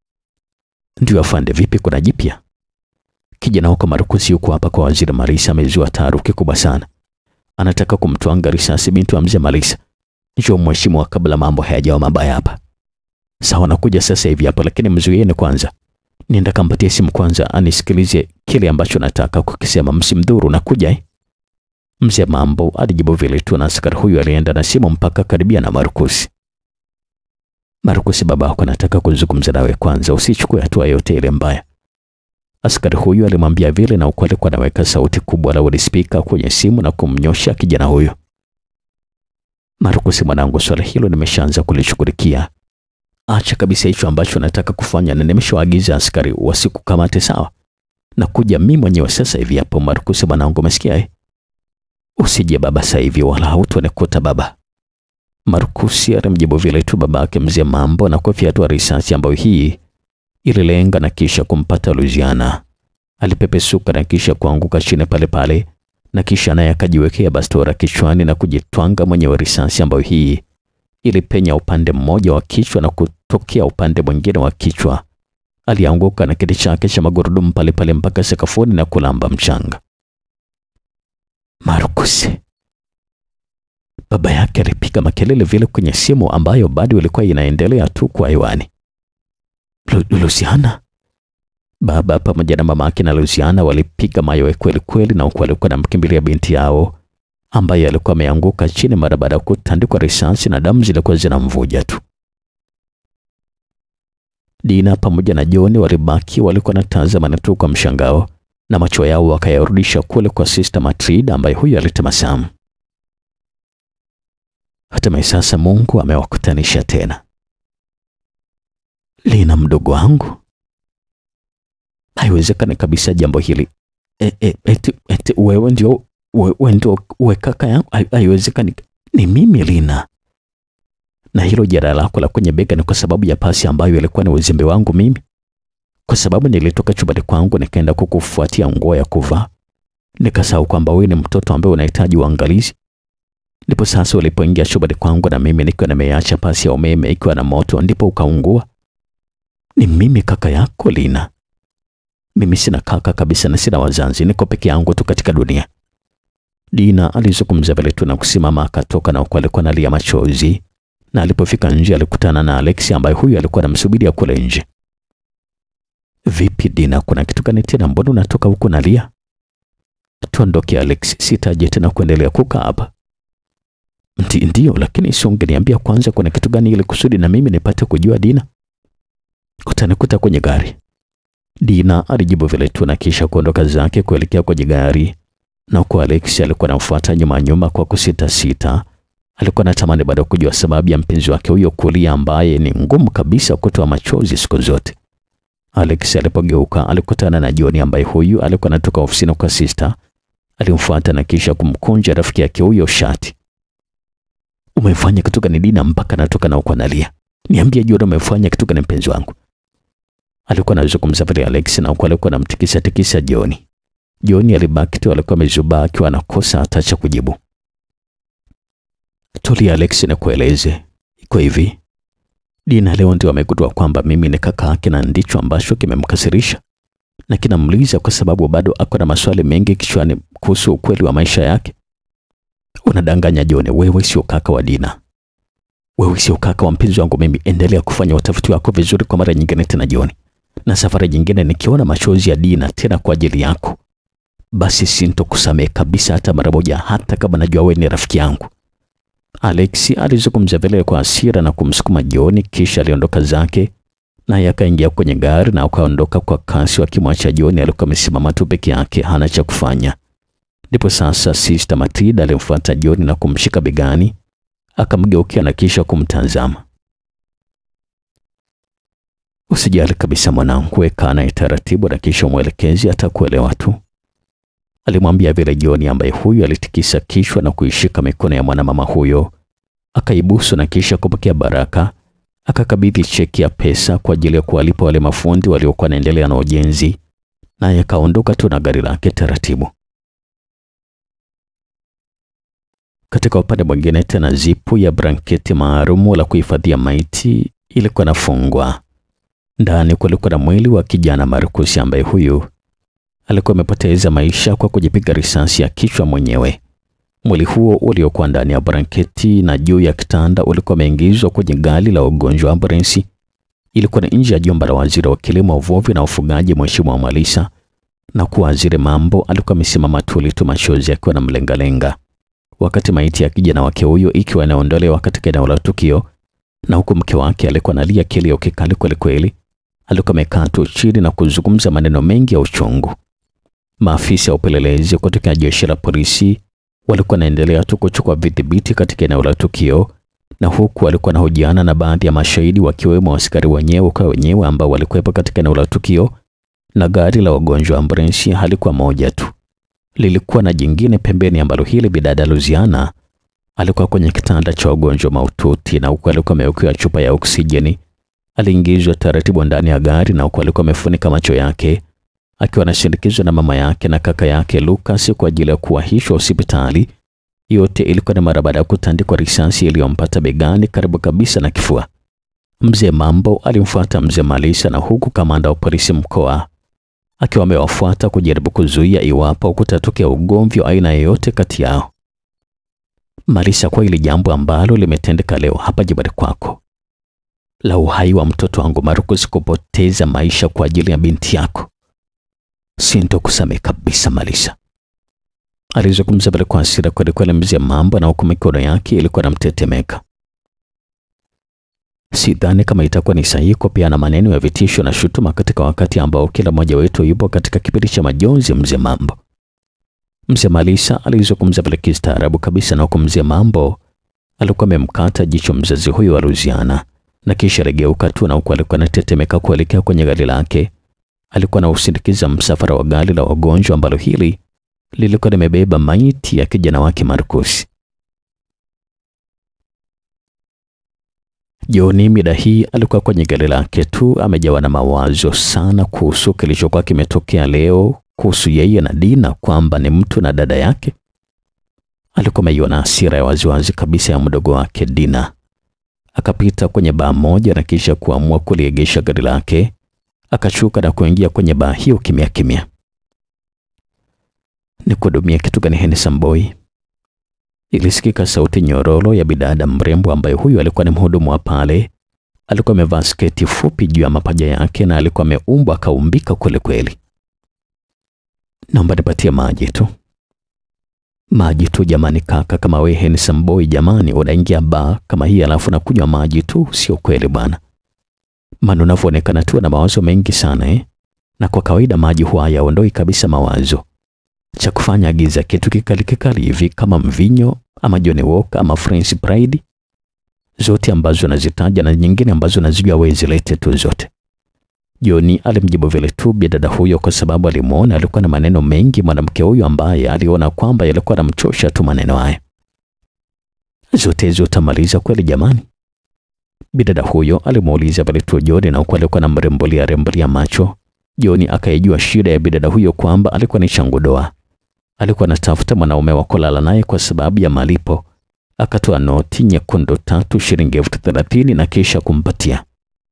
Ndio afande, vipi, kuna jipya? Kijana huko Marcus yuko hapa kwa waziri Malisa, amezua taharuki kubwa sana anataka kumtwanga risasi binti wa mzee Malisa. Njoo mheshimiwa, kabla mambo hayajawa mabaya hapa. Sawa, nakuja sasa hivi hapo, lakini mzuieni kwanza. Nienda kampatie simu kwanza, anisikilize kile ambacho nataka kukisema, msimdhuru. Nakuja eh? Mzee Mambo alijibu vile tu, na askari huyu alienda na simu mpaka karibia na Marcus. Marcus, baba yako anataka kuzungumza nawe kwanza, usichukue hatua yote ile mbaya. Askari huyu alimwambia vile na huku alikuwa anaweka sauti kubwa la loudspeaker kwenye simu na kumnyosha kijana huyo. Marcus, mwanangu, swala hilo nimeshaanza kulishughulikia. Acha kabisa hicho ambacho nataka kufanya na nimeshawaagiza askari wasikukamate, sawa? Na kuja mimi mwenyewe sasa hivi hapo. Marcus, mwanangu, umesikia eh? Usije baba sasa hivi wala hautonikuta baba. Marcus alimjibu vile tu babake mzee Mambo na kufyatua risasi ambayo hii ililenga na kisha kumpata Luciana. Alipepesuka na kisha kuanguka chini pale pale, na kisha naye akajiwekea bastora kichwani na kujitwanga mwenyewe risasi ambayo hii ilipenya upande mmoja wa kichwa na kutokea upande mwingine wa kichwa. Alianguka na kiti chake cha magurudumu pale pale mpaka sakafuni na kulamba mchanga. Marcus, baba yake alipiga makelele vile kwenye simu ambayo bado ilikuwa inaendelea tu kwa hewani. Luciana. Baba pamoja na mama yake na Luciana walipiga mayowe kweli kweli, na huku walikuwa namkimbilia binti yao ambaye alikuwa ameanguka chini mara baada ya kutandikwa risasi na damu zilikuwa zinamvuja tu. Dina pamoja na John walibaki walikuwa natazama tu kwa mshangao, na macho yao wakayarudisha kule kwa Sister Matrida ambaye huyo alitabasamu. Hatimaye sasa Mungu amewakutanisha tena. Lina mdogo wangu, haiwezekani kabisa jambo hili. E, e, eti, eti wewe ndio wewe ndio we kaka yangu? Haiwezekani, ni mimi Lina. Na hilo jeraha lako la kwenye bega ni kwa sababu ya pasi ambayo ilikuwa ni uzembe wangu mimi, kwa sababu nilitoka chumbani kwangu nikaenda kukufuatia nguo ya kuvaa, nikasahau kwamba wewe ni mtoto ambaye unahitaji uangalizi. Ndipo sasa ulipoingia chumbani kwangu na mimi nikiwa nimeacha pasi ya umeme ikiwa na moto, ndipo ukaungua. Ni mimi kaka yako Lina. Mimi sina kaka kabisa na sina wazazi, niko peke yangu tu katika dunia. Dina alizungumza vile tu na kusimama akatoka, na huko alikuwa analia machozi, na alipofika nje alikutana na Alex ambaye huyu alikuwa anamsubiria kule nje. Vipi Dina, kuna kitu gani tena? Mbona unatoka huko nalia? Tuondoke Alex, sitaje tena kuendelea kukaa hapa. Ndiyo, lakini si ungeniambia kwanza kuna kitu gani ili kusudi na mimi nipate kujua Dina. Utanikuta kwenye gari. Dina alijibu vile tu na kisha kuondoka zake kuelekea kwenye gari, na kwa Alex alikuwa anamfuata nyuma nyuma kwa kusita sita. Alikuwa anatamani bado kujua sababu ya mpenzi wake huyo kulia, ambaye ni ngumu kabisa kutoa machozi siku zote. Alex alipogeuka alikutana na John ambaye huyu alikuwa anatoka ofisini kwa sister. Alimfuata na kisha kumkunja rafiki yake huyo shati. Umefanya kitu gani Dina mpaka natoka na uko analia? Niambie John, umefanya kitu gani mpenzi wangu? Alikuwa anazungumza vile Alex na huko alikuwa anamtikisa tikisa John. John alibaki tu alikuwa amezubaa akiwa anakosa hata cha kujibu. Tulia Alex, nikueleze. Iko hivi. Dina leo ndio amegundua kwamba mimi ni kaka yake na ndicho ambacho kimemkasirisha na kinamliza kwa sababu bado ako na maswali mengi kichwani kuhusu ukweli wa maisha yake. Unadanganya John, wewe sio kaka wa Dina. Wewe sio kaka wa mpenzi wangu mimi. Endelea kufanya utafiti wako vizuri kwa mara nyingine tena John. Na safari nyingine nikiona machozi ya Dina tena kwa ajili yako, basi sintokusamehe kabisa hata mara moja, hata kama najua wewe ni rafiki yangu. Alex alizungumza vile kwa hasira na kumsukuma John, kisha aliondoka zake naye akaingia kwenye gari na akaondoka kwa kasi, wakimwacha John alikuwa amesimama tu peke yake, hana cha kufanya. Ndipo sasa Sister Matilda alimfuata John na kumshika begani, akamgeukia na kisha kumtazama. Usijali kabisa mwanangu, weka naye taratibu na kisha mwelekezi atakuelewa tu, alimwambia vile John, ambaye huyu alitikisa kichwa na kuishika mikono ya mwanamama huyo, akaibusu na kisha kupokea baraka akakabidhi cheki ya pesa kwa ajili ya kuwalipa wale mafundi waliokuwa wanaendelea na ujenzi, naye akaondoka tu na gari lake taratibu. Katika upande mwingine tena, zipu ya blanketi maalum la kuhifadhia maiti ilikuwa nafungwa. Ndani kulikuwa na mwili wa kijana Marcus ambaye huyu alikuwa amepoteza maisha kwa kujipiga risasi ya kichwa mwenyewe. Mwili huo uliokuwa ndani ya blanketi na juu ya kitanda ulikuwa umeingizwa kwenye gari la ugonjwa ambulensi. Ilikuwa ni nje ya jumba la waziri wa kilimo, uvuvi na ufugaji, Mheshimiwa Malisa, na kuwa waziri mambo alikuwa amesimama tuli tu, machozi akiwa na mlengalenga, wakati maiti ya kijana wake huyo ikiwa inaondolewa katika eneo la tukio, na huku mke wake alikuwa analia kilio kikali kweli kweli. Alikuwa amekaa tu chini na kuzungumza maneno mengi ya uchungu. Maafisa wa upelelezi kutoka jeshi la polisi walikuwa wanaendelea tu kuchukua vidhibiti katika eneo la tukio, na huku walikuwa wanahojiana na baadhi ya mashahidi wakiwemo askari wenyewe kwa wenyewe ambao walikuwepo katika eneo la tukio. Na gari la wagonjwa ambulensi halikuwa moja tu, lilikuwa na jingine pembeni, ambalo hili bidada Luziana alikuwa kwenye kitanda cha wagonjwa mahututi, na huku alikuwa amewekewa chupa ya oksijeni. Aliingizwa taratibu ndani ya gari, na huku alikuwa amefunika macho yake akiwa anashindikizwa na mama yake na kaka yake Lucas kwa ajili ya kuwahishwa hospitali. Yote ilikuwa ni mara baada ya kutandikwa risasi iliyompata begani karibu kabisa na kifua. Mzee Mambo alimfuata mzee Malisa, na huku kamanda wa polisi mkoa akiwa amewafuata kujaribu kuzuia iwapo kutatokea ugomvi wa aina yoyote kati yao. Malisa, kwa hili jambo ambalo limetendeka leo hapa jibari kwako la uhai wa mtoto wangu Marcus kupoteza maisha kwa ajili ya binti yako sintokusamehe kabisa Malisa, alizungumza pale kwa hasira kweli kweli mzee Mambo, na huku mikono yake ilikuwa namtetemeka. Sidhani kama itakuwa ni sahihi kupeana maneno ya vitisho na shutuma katika wakati ambao kila mmoja wetu yupo katika kipindi cha majonzi. Mzee Mambo, mzee Malisa alizungumza pale kistaarabu kabisa, na huku mzee Mambo alikuwa amemkata jicho mzazi huyo wa Luziana, na kisha regeuka tu, na huku alikuwa anatetemeka kuelekea kwenye gari lake alikuwa na usindikiza msafara wa gari la wagonjwa ambalo hili lilikuwa limebeba maiti ya kijana wake Marcus. Joni mida hii alikuwa kwenye gari lake tu, amejawa na mawazo sana kuhusu kilichokuwa kimetokea leo kuhusu yeye na Dina, kwamba ni mtu na dada yake. Alikuwa ameiona hasira ya waziwazi kabisa ya mdogo wake Dina. Akapita kwenye baa moja na kisha kuamua kuliegesha gari lake akashuka na kuingia kwenye baa hiyo kimya kimya. Ni kuhudumia kitu gani Henderson boy? Ilisikika sauti nyororo ya bidada mrembo ambaye huyu alikuwa ni mhudumu wa pale. Alikuwa amevaa sketi fupi juu ya mapaja yake na alikuwa ameumbwa akaumbika kweli kweli. Naomba nipatie maji tu. Maji tu jamani kaka, kama we Henderson boy jamani, unaingia baa kama hii alafu nakunywa maji tu? Sio kweli bwana maana unavyoonekana tu na mawazo mengi sana eh? na kwa kawaida maji huwa hayaondoi kabisa mawazo. Cha kufanya agiza kitu kikali kikali hivi kama mvinyo ama Johnny Walker ama French Pride, zote ambazo nazitaja na nyingine ambazo nazijua wewe zilete tu zote. Joni alimjibu vile tu bidada huyo kwa sababu alimuona alikuwa na maneno mengi mwanamke huyo ambaye aliona kwamba yalikuwa yanamchosha tu maneno haya. Zote hizo utamaliza kweli jamani? Bidada huyo alimuuliza vile tu Joni na huku alikuwa anamrembulia rembulia macho. Joni akaijua shida ya bidada huyo kwamba alikuwa ni changudoa. Alikuwa anatafuta mwanaume wa kulala naye kwa sababu ya malipo. Akatoa noti nyekundu tatu shilingi elfu thelathini na kisha kumpatia.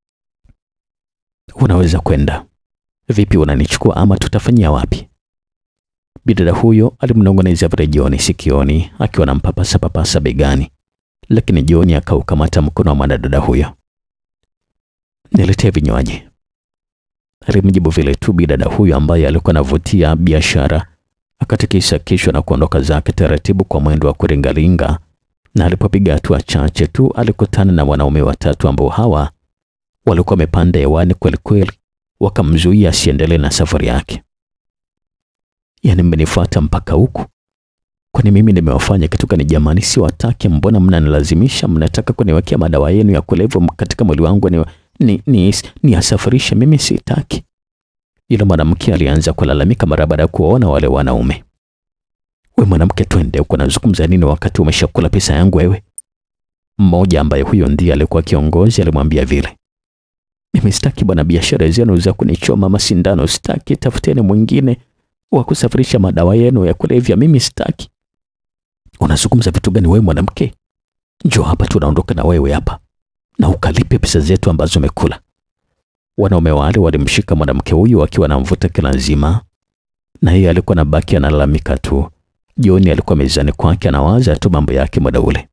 Unaweza kwenda. Vipi, unanichukua ama tutafanyia wapi? Bidada huyo alimnong'oneza vile Joni sikioni akiwa anampapasa papasa begani, lakini Joni akaukamata mkono wa mwanadada huyo. Niletee vinywaji, alimjibu vile tu bidada huyo ambaye alikuwa anavutia biashara. Akatikisa kichwa na kuondoka zake taratibu kwa mwendo wa kuringaringa, na alipopiga hatua chache tu alikutana na wanaume watatu ambao hawa walikuwa wamepanda hewani kweli kweli, wakamzuia asiendelee na safari yake. Yaani, mmenifuata mpaka huku? Kwani mimi nimewafanya kitu gani jamani? Si wataki, mbona mnanilazimisha? Mnataka kuniwekea madawa yenu ya kulevya katika mwili wangu ni, ni, ni, ni asafirishe? Mimi sitaki. Yule mwanamke alianza kulalamika mara baada ya kuwaona wale wanaume. We mwanamke, twende huko, nazungumza nini wakati umeshakula pesa yangu wewe? Mmoja ambaye huyo ndiye alikuwa kiongozi alimwambia vile mimi sitaki bwana, biashara zenu za kunichoma masindano sitaki, tafuteni mwingine wa kusafirisha madawa yenu ya kulevya, mimi sitaki. Unazungumza vitu gani wewe mwanamke? Njoo hapa, tunaondoka na wewe hapa na ukalipe pesa zetu ambazo umekula. Wanaume wale walimshika mwanamke huyu akiwa anamvuta kila nzima, na yeye alikuwa anabaki analalamika tu. Joni alikuwa mezani kwake anawaza tu mambo yake muda ule.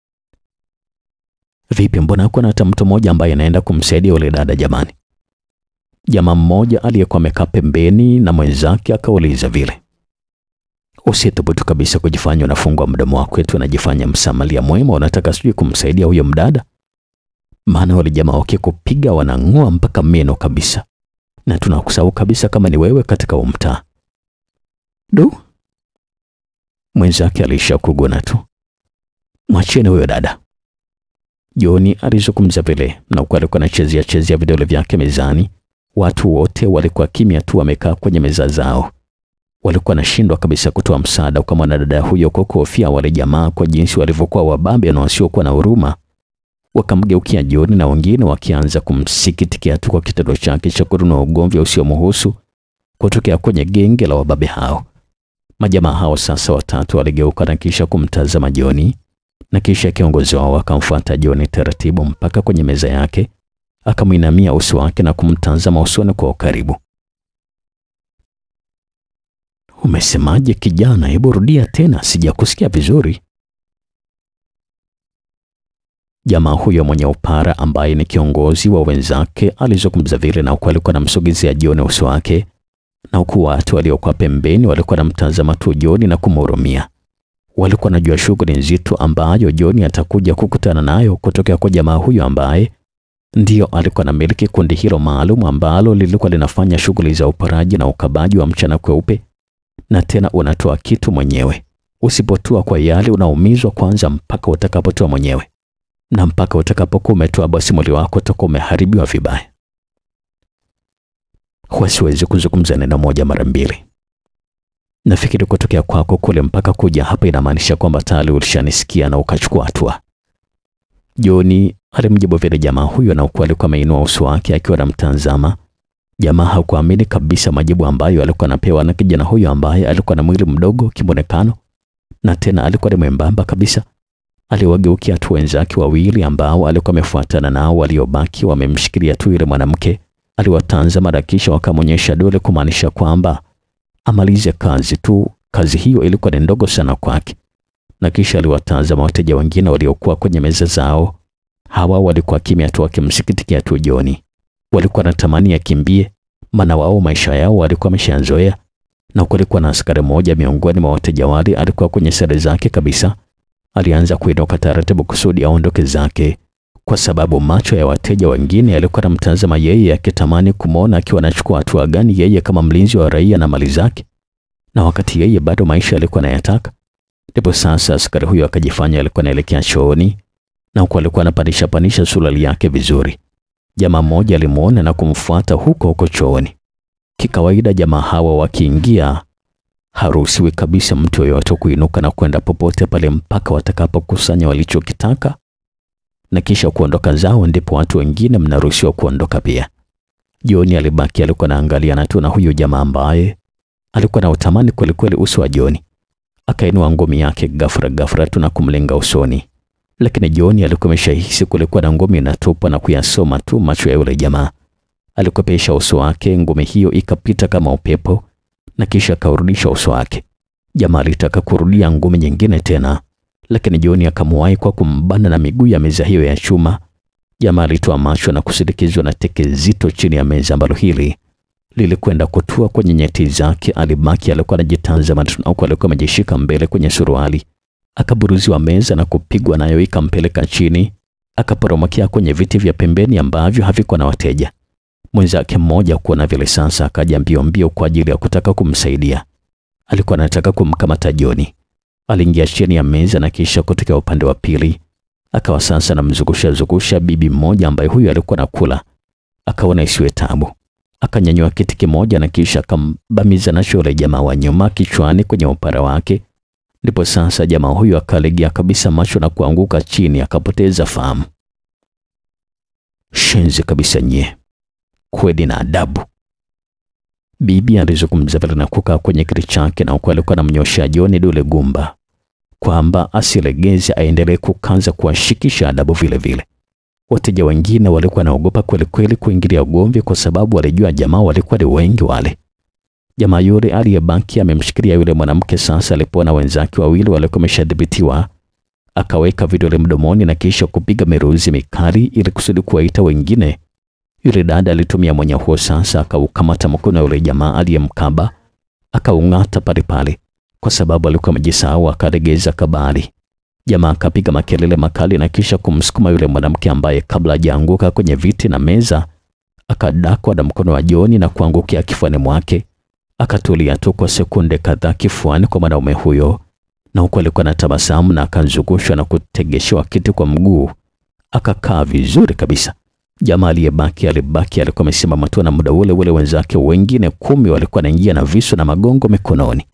Vipi, mbona hakuna hata mtu mmoja ambaye anaenda kumsaidia yule dada jamani? Jamaa mmoja aliyekuwa amekaa pembeni na mwenzake akauliza vile. Usithubutu kabisa kujifanya unafungwa mdomo wako eti unajifanya msamalia mwema, unataka sijui kumsaidia huyo mdada? Maana wale jamaa wakikupiga wanang'oa mpaka meno kabisa, na tunakusahau kabisa kama ni wewe katika umtaa. Du, mwenzake alisha kugona tu. Mwacheni huyo dada. Joni alizungumza vile na huku alikuwa anachezea chezea vidole vyake mezani. Watu wote walikuwa kimya tu, wamekaa kwenye meza zao. Walikuwa wanashindwa kabisa kutoa msaada kwa mwanadada huyo kwa kuhofia wale jamaa kwa jinsi walivyokuwa wababe na wasiokuwa na huruma. Wakamgeukia Joni na wengine wakianza kumsikitikia tu kwa kitendo chake cha kununua ugomvi usiomhusu kutokea kwenye genge la wababe hao. Majamaa hao sasa watatu waligeuka na kisha kumtazama Joni na kisha kiongozi wao akamfuata Joni taratibu mpaka kwenye meza yake, akamwinamia uso wake na kumtazama usoni kwa ukaribu. Umesemaje kijana? Hebu rudia tena, sijakusikia vizuri. Jamaa huyo mwenye upara ambaye ni kiongozi wa wenzake alizungumza vile, na huku alikuwa anamsogezea Joni uso wake, na huku watu waliokuwa pembeni walikuwa wanamtazama tu Joni na kumhurumia walikuwa wanajua shughuli nzito ambayo Joni atakuja kukutana nayo kutokea kwa jamaa huyo ambaye ndiyo alikuwa anamiliki kundi hilo maalum ambalo lilikuwa linafanya shughuli za uporaji na ukabaji wa mchana kweupe. Na tena unatoa kitu mwenyewe, usipotua kwa yale unaumizwa kwanza mpaka utakapotoa mwenyewe, na mpaka utakapokuwa umetoa basi mwili wako utakuwa umeharibiwa vibaya. Huwezi kuzungumza neno moja mara mbili. Nafikiri kutokea kwako kule mpaka kuja hapa inamaanisha kwamba tayari ulishanisikia na ukachukua hatua. Joni alimjibu vile jamaa huyo, na huku alikuwa ameinua uso wake akiwa anamtazama. Jamaa hakuamini kabisa majibu ambayo alikuwa anapewa na kijana huyo ambaye alikuwa na mwili mdogo kimwonekano, na tena alikuwa ni mwembamba kabisa. Aliwageukia tu wenzake wawili ambao alikuwa amefuatana nao, waliobaki wamemshikilia tu yule mwanamke. Aliwatazama na kisha wakamwonyesha dole kumaanisha kwamba amalize kazi tu. Kazi hiyo ilikuwa ni ndogo sana kwake, na kisha aliwatazama wateja wengine waliokuwa kwenye meza zao. Hawa walikuwa kimya tu, wakimsikitikia tu Joni. Walikuwa wanatamani akimbie, maana wao maisha yao walikuwa wameshazoea. Na kulikuwa na askari mmoja miongoni mwa wateja wale, alikuwa kwenye sare zake kabisa. Alianza kuinuka taratibu kusudi aondoke zake, kwa sababu macho ya wateja wengine yalikuwa yanamtazama yeye, akitamani kumwona akiwa anachukua hatua gani yeye kama mlinzi wa raia na mali zake, na wakati yeye bado maisha alikuwa anayataka. Ndipo sasa askari huyo akajifanya alikuwa anaelekea chooni, na huku alikuwa anapandisha pandisha suruali yake vizuri. Jamaa mmoja alimuona na kumfuata huko huko chooni. Kikawaida jamaa hawa wakiingia, haruhusiwi kabisa mtu yoyote kuinuka na kwenda popote pale mpaka watakapokusanya walichokitaka na kisha kuondoka zao, ndipo watu wengine mnaruhusiwa kuondoka pia. Joni alibaki alikuwa anaangaliana tu na huyo jamaa ambaye alikuwa na utamani kwelikweli uso wa Joni. Akainua ngumi yake ghafla ghafla tu na kumlenga usoni, lakini Joni alikuwa ameshahisi kulikuwa na ngumi inatupwa na kuyasoma tu macho ya yule jamaa. Alikopesha uso wake, ngumi hiyo ikapita kama upepo na kisha akaurudisha uso wake. Jamaa alitaka kurudia ngumi nyingine tena, lakini Joni akamwahi kwa kumbana na miguu ya meza hiyo ya chuma. Jamaa alitoa macho na kusindikizwa na teke zito chini ya meza ambalo hili lilikwenda kutua kwenye nyeti zake. Alibaki alikuwa anajitazama tu, huku alikuwa amejishika mbele kwenye suruali. Akaburuziwa meza na kupigwa nayo, ikampeleka chini, akaporomokea kwenye viti vya pembeni ambavyo havikuwa na wateja. Mwenzake mmoja kuona vile sasa, akaja mbio mbio kwa ajili ya kutaka kumsaidia. Alikuwa anataka kumkamata Joni. Aliingia chini ya meza na kisha kutokea upande wa pili, akawa sasa anamzungusha zungusha bibi mmoja ambaye huyu alikuwa nakula. Akaona isiwe tabu, akanyanyua kiti kimoja na kisha akambamiza nacho yule jamaa wa nyuma kichwani kwenye upara wake. Ndipo sasa jamaa huyu akalegea kabisa macho na kuanguka chini, akapoteza fahamu. Shenzi kabisa nyie, kweli na adabu. Bibi alizungumza vile na kukaa kwenye kiti chake, na huku alikuwa anamnyoshea Joni dole gumba kwamba asilegeze, aendelee kukanza kuwashikisha adabu vile vile. Wateja wengine walikuwa naogopa kweli kweli kuingilia ugomvi, kwa sababu walijua jamaa walikuwa ni wengi wale. Jamaa yule aliyebaki amemshikilia yule mwanamke. Sasa alipoona wenzake wawili walikuwa wameshadhibitiwa, akaweka vidole mdomoni na kisha kupiga miruzi mikali ili kusudi kuwaita wengine. Yule dada alitumia mwenye huo sasa, akaukamata mkono wa yule jamaa aliyemkaba, akaung'ata pale pale, kwa sababu alikuwa amejisahau, akaregeza kabali. Jamaa akapiga makelele makali na kisha kumsukuma yule mwanamke ambaye kabla hajaanguka kwenye viti na meza, akadakwa na mkono wa Joni na kuangukia kifuani mwake. Akatulia tu kwa sekunde kadhaa kifuani kwa mwanaume huyo, na huku alikuwa na tabasamu na akazungushwa na kutegeshewa kiti kwa mguu, akakaa vizuri kabisa. Jamaa aliyebaki alibaki alikuwa amesimama tu, na muda ule ule wenzake wengine kumi walikuwa wanaingia na visu na magongo mikononi.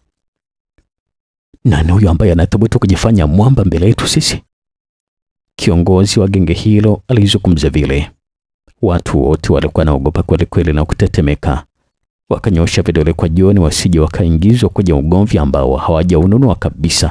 Nani huyo ambaye anathubutu kujifanya mwamba mbele yetu sisi? Kiongozi wa genge hilo alizungumza vile. Watu wote walikuwa naogopa kweli kweli na kutetemeka, wakanyosha vidole kwa Joni wasije wakaingizwa kwenye ugomvi ambao hawajaununua kabisa.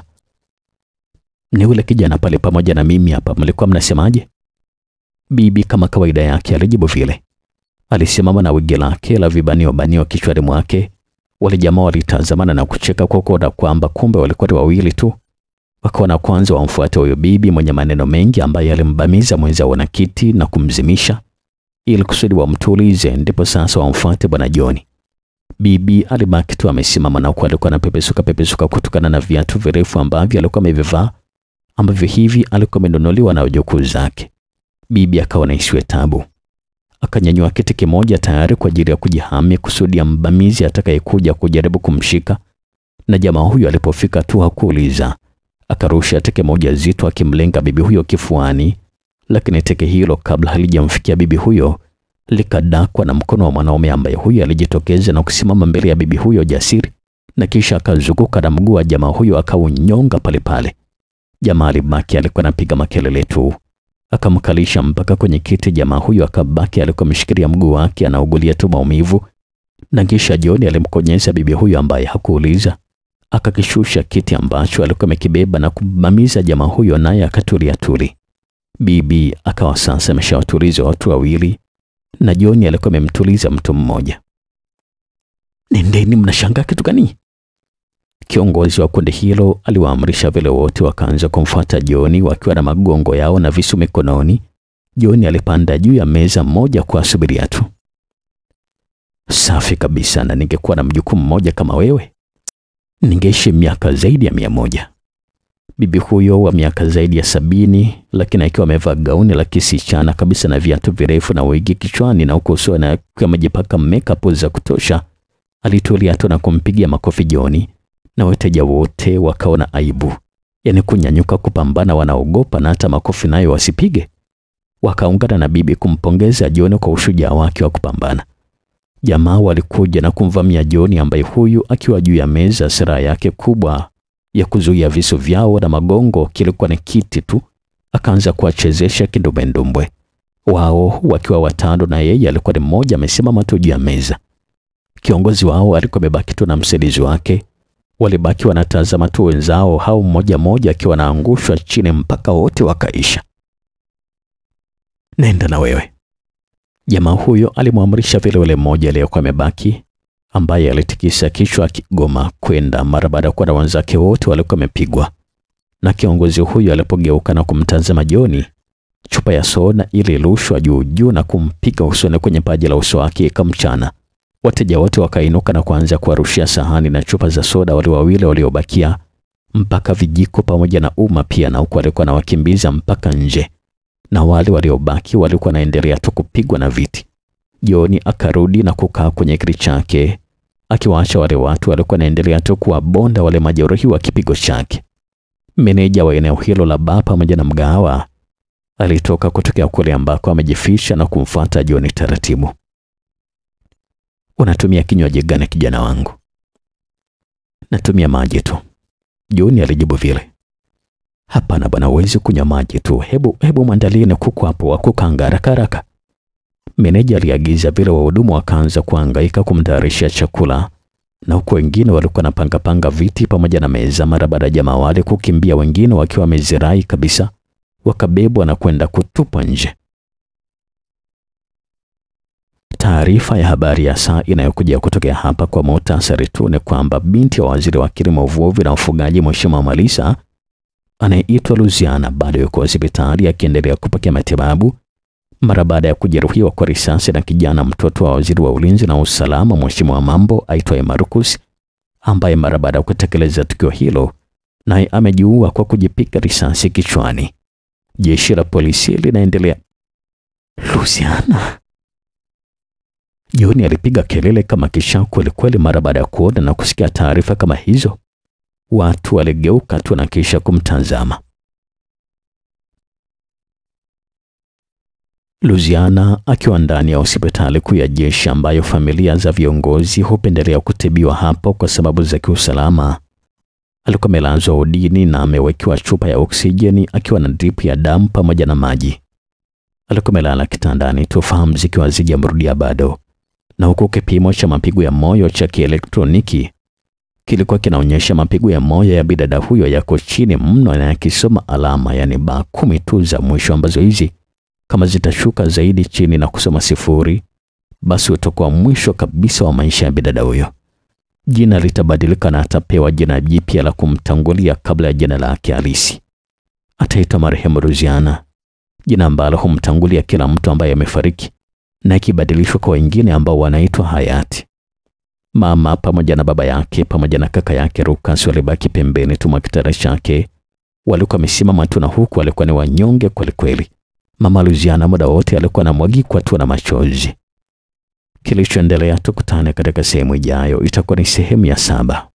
Ni ule kijana pale pamoja na mimi hapa, mlikuwa mnasemaje? Bibi kama kawaida yake alijibu vile. Alisimama na wigi lake la vibanio banio kichwani mwake. Wale jamaa walitazamana na kucheka kwa kuona kwamba kumbe walikuwa ni wawili tu. Wakaona kwanza wamfuate huyo bibi mwenye maneno mengi ambaye alimbamiza mwenzao na kiti na kumzimisha ili kusudi wamtulize, ndipo sasa wamfuate bwana Joni. Bibi alibaki tu amesimama na huku alikuwa anapepesuka pepesuka kutokana na viatu virefu ambavyo alikuwa amevivaa ambavyo hivi alikuwa amenunuliwa na wajukuu zake. Bibi akaona isiwe tabu, akanyanyua kiti kimoja tayari kwa ajili ya kujihami kusudi ya mbamizi atakayekuja kujaribu kumshika. Na jamaa huyo alipofika tu hakuuliza, akarusha teke moja zito akimlenga bibi huyo kifuani, lakini teke hilo kabla halijamfikia bibi huyo likadakwa na mkono wa mwanaume ambaye huyo alijitokeza na kusimama mbele ya bibi huyo jasiri, na kisha akazunguka na mguu wa jamaa huyo akaunyonga pale pale. Jamaa alibaki alikuwa anapiga makelele tu akamkalisha mpaka kwenye kiti. Jamaa huyo akabaki alikuwa ameshikilia mguu wake anaugulia tu maumivu, na kisha Joni alimkonyeza bibi huyo ambaye hakuuliza, akakishusha kiti ambacho alikuwa amekibeba na kumbamiza jamaa huyo, naye akatulia tuli. Bibi akawa sasa ameshawatuliza watu wawili na Joni alikuwa amemtuliza mtu mmoja. Nendeni, mnashangaa kitu gani? Kiongozi wa kundi hilo aliwaamrisha vile, wote wakaanza kumfuata Joni wakiwa na magongo yao na visu mikononi. Joni alipanda juu ya meza moja kwa subiria tu. Safi kabisa, na ningekuwa na mjukumu mmoja kama wewe, ningeishi miaka zaidi ya mia moja. Bibi huyo wa miaka zaidi ya sabini, lakini akiwa amevaa gauni la kisichana kabisa na viatu virefu na wigi kichwani na huko usoni akiwa amejipaka makeup za kutosha, alitulia tu na kumpigia makofi John, na wateja wote wakaona aibu, yaani kunyanyuka kupambana, wanaogopa na hata makofi nayo wasipige. Wakaungana na bibi kumpongeza John kwa ushujaa wake wa kupambana. Jamaa walikuja na kumvamia John ambaye huyu akiwa juu ya meza, silaha yake kubwa ya kuzuia visu vyao na magongo kilikuwa ni kiti tu, akaanza kuwachezesha kindumbwendumbwe wao wakiwa watano, na yeye alikuwa ni mmoja amesimama tu juu ya meza. Kiongozi wao alikuwa amebaki tu na msaidizi wake, walibaki wanatazama tu wenzao hao, mmoja mmoja akiwa anaangushwa chini mpaka wote wakaisha. Nenda na wewe, jamaa huyo alimwamrisha vile yule mmoja aliyekuwa amebaki ambaye alitikisa kichwa akigoma kwenda mara baada ya kuwa na wenzake wote walikuwa wamepigwa. Na kiongozi huyo alipogeuka na kumtazama John, chupa ya soda ilirushwa juu juu na kumpiga usoni kwenye paji la uso wake ikamchana. Wateja wote wakainuka na kuanza kuwarushia sahani na chupa za soda wale wawili waliobakia, mpaka vijiko pamoja na uma pia, na huku walikuwa na wakimbiza mpaka nje, na wale waliobaki walikuwa naendelea tu kupigwa na viti. John akarudi na kukaa kwenye kiti chake akiwaacha wale watu walikuwa naendelea tu kuwabonda wale majeruhi wa kipigo chake. Meneja wa eneo hilo la baa pamoja na mgahawa alitoka kutokea kule ambako amejificha na kumfuata John taratibu. Unatumia kinywaji gani kijana wangu? Natumia maji tu, John alijibu vile. Hapana bwana, huwezi kunywa maji tu, hebu hebu mwandalie na kuku hapo wa kukaanga haraka haraka. Meneja aliagiza vile, wahudumu wakaanza kuhangaika kumtayarishia chakula, na huku wengine walikuwa napanga panga viti pamoja na meza. Mara baada ya jamaa wale kukimbia, wengine wakiwa wamezirai kabisa, wakabebwa na kwenda kutupwa nje. Taarifa ya habari ya saa inayokuja kutokea hapa kwa muhtasari tu ni kwamba binti wa waziri wa kilimo, uvuvi na ufugaji, Mheshimiwa Malisa anayeitwa Luziana bado yuko hospitali akiendelea kupokea matibabu mara baada ya kujeruhiwa kwa risasi na kijana mtoto wa waziri wa ulinzi na usalama Mheshimiwa Mambo aitwaye Marcus, ambaye mara baada ya kutekeleza tukio hilo naye amejiua kwa kujipiga risasi kichwani. Jeshi la polisi linaendelea. Luziana, John alipiga kelele kama kisha kweli kweli mara baada ya kuona na kusikia taarifa kama hizo. Watu waligeuka tu na kisha kumtazama. Luziana akiwa ndani ya hospitali kuu ya jeshi ambayo familia za viongozi hupendelea kutibiwa hapo kwa sababu za kiusalama. Alikuwa amelazwa udini na amewekewa chupa ya oksijeni akiwa na drip ya damu pamoja na maji. Alikuwa amelala kitandani tu, fahamu zikiwa hazijamrudia bado, na huku kipimo cha mapigo ya moyo cha kielektroniki kilikuwa kinaonyesha mapigo ya moyo ya bidada huyo yako chini mno na yakisoma alama, yani baa kumi tu za mwisho ambazo hizi kama zitashuka zaidi chini na kusoma sifuri, basi utakuwa mwisho kabisa wa maisha ya bidada huyo. Jina litabadilika na atapewa jina jipya la kumtangulia kabla ya jina lake halisi. Ataitwa marehemu Ruziana, jina ambalo humtangulia kila mtu ambaye amefariki na ikibadilishwa kwa wengine ambao wanaitwa hayati. Mama pamoja na baba yake pamoja na kaka yake Rukas walibaki pembeni tu mwa kitanda chake, walikuwa wamesimama tu, na huku walikuwa ni wanyonge kwelikweli. Mama Luziana muda wote alikuwa anamwagikwa tu na machozi. Kilichoendelea tukutane katika sehemu ijayo, itakuwa ni sehemu ya saba.